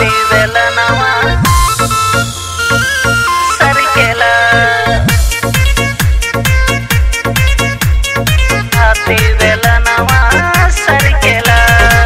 हाथी बेलनवा सरकेला हाथी बेलनवा सरकेला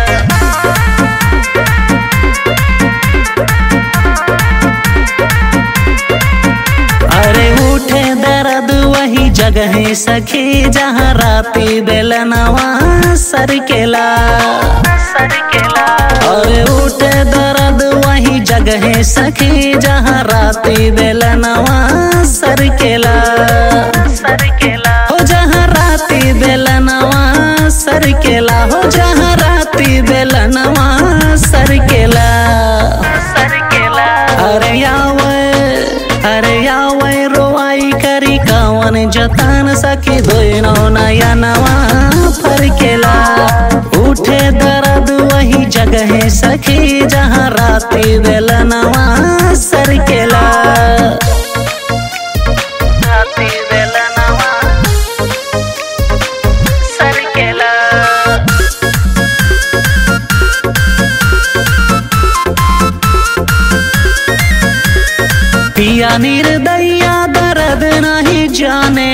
अरे उठे दर्द वही जगह सखी जहाँ राती बेलनवा सरकेला सरकेला अरे उठे दर्द वही जगह सखी जहाँ राती बेलनवा सरकेला सरकेला हो जहाँ राती बेलनवा सरकेला हो जहाँ राती बेलनवा सरकेला सरकेला अरे यावे अरे यावे रोवाई करी कावन जतन सखी दोनो नया नवा फरकेला उठे दर्द वही जगह सखी जहाँ राती बेलनवा सरकेला राती बेलनवा सरकेला पिया निर्दया दर्द नहीं जाने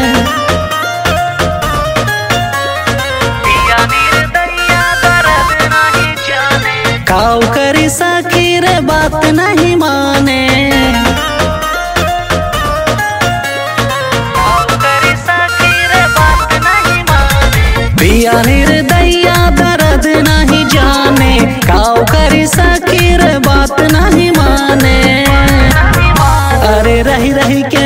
पिया निर्दया दर्द नहीं जाने काऊ करी सकी रे बात नहीं माने काऊ करी सकी रे बात नहीं माने पिया निर्दया दर्द नहीं जाने काऊ करी सकी रे बात नहीं माने अरे रही रही के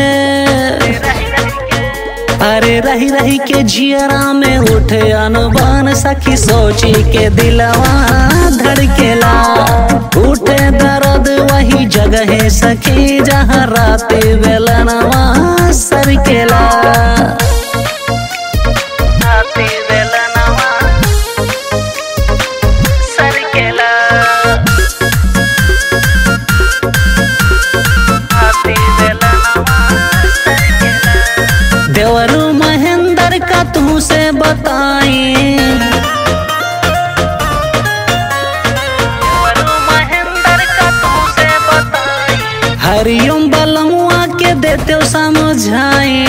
अरे रही रही के जियरा में उठे अनबान सखी सोची के दिलवा धड़केला उठे दर्द वही जगह सखी जहाँ रात बेलनवा सरकेला राती बेलनवा सरकेला हाथी बेलनवा सरकेला देवरू महेंद्र का तू से बताई देवरू महेंद्र का तू से बताई हरिओम बलमुआ के देते समझाई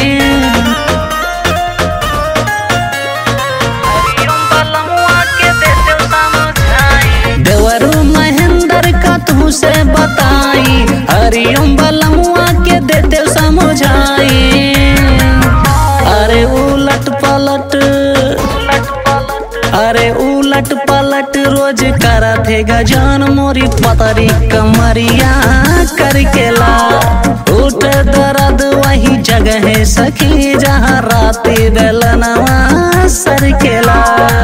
हरिओम बलमुआ के देते समझाई देवरू महेंद्र का तू से बताई हरिओम बलमुआ के देते समझाई अरे उलट पलट अरे उलट पलट रोज करत है गजान मोरी पतरी कमरिया करकेला उठ दर्द वही जगह सखी जहाँ राती बेलनवा सरकेला